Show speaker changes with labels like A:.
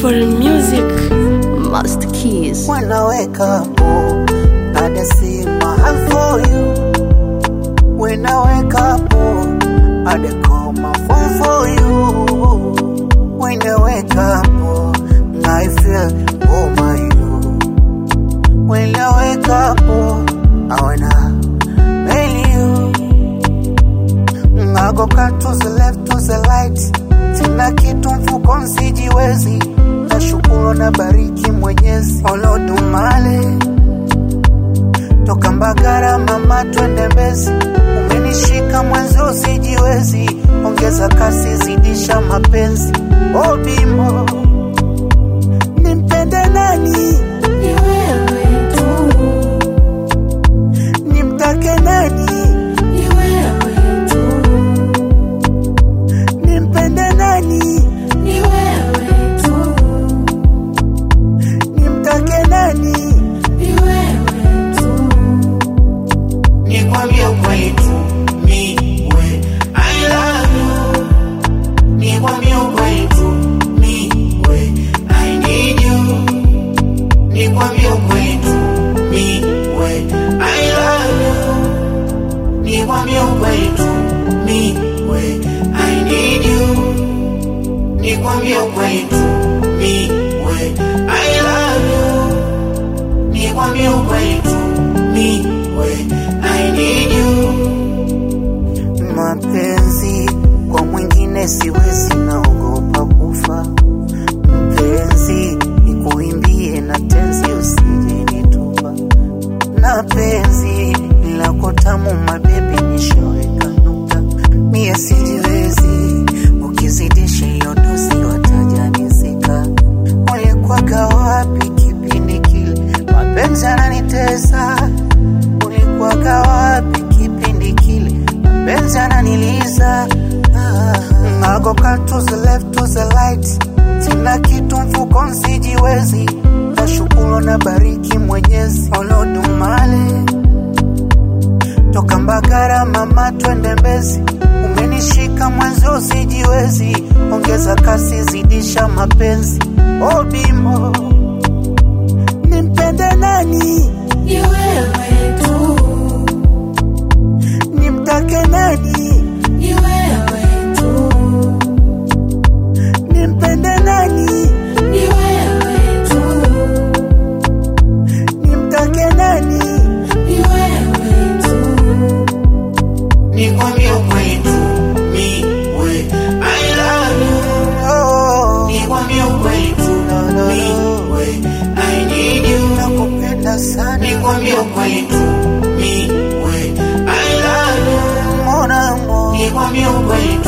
A: Foreign music, master keys.
B: When I wake up, oh, I see my heart for you. When I wake up, oh, I call my phone for you. When I wake up, oh, I feel oh my you. When I wake up, oh, I wanna mail you. I go cut to the left to the right, sina kitu mfukoni sijiwezi, nashukuru na bariki Mwenyezi Olodumale toka Mbagara mama twende Mbezi, umenishika mwenzio sijiwezi, ongeza kasi zidisha mapenzi oh bimo nimpende nani
A: Ni wewe tu,
B: nimtake nani
A: ni wewe tu,
B: nimpende nani
A: ni wewe tu,
B: nimtake nani
A: ni wewe tu.
C: Nikwambie ukweli tu, mi we, I love you. Nikwambie ukweli tu, mi we, I need you. Nikwambie ukweli tu, mi we, I love you. Nikwambie ukweli tu, mi we, I need you. Nikwambie ukweli tu, mi we, I love you. Nikwambie ukweli tu, mi we, I need you.
B: mapenzi kwa mwingine siwezi, naogopa kufa. Mpenzi nikuimbie na tenzi, usije nitupa. Na penzi lako tamu, mabebi, nishaweka nukta. Mie sijiwezi, ukizidisha hiyo dozi watajanizika. Ulikuwaga wapi kipindi kile mapenzi ananitesa? Ulikuwaga wapi kipindi kile mapenzi ananiliza? Ah, I go cut to the left to the right, sina kitu mfukoni sijiwezi, nashukuru na bariki Mwenyezi Olodumale toka Mbagara mama twende Mbezi, umenishika mwenzio sijiwezi, ongeza kasi zidisha mapenzi oh bimo nimpende nani
A: Ni wewe tu,
B: nimtake nani
A: ni wewe tu,
B: nimpende nani
A: ni wewe tu,
B: nimtake nani
A: ni wewe tu.
C: Nikwambie ukweli tu, mi we, I love you.
B: oh,
C: Nikwambie ukweli tu, mi we, I need you.
B: nakupenda sana
C: Nikwambie ukweli tu, mi we, I love you.
B: mon amour
C: Nikwambie ukweli tu,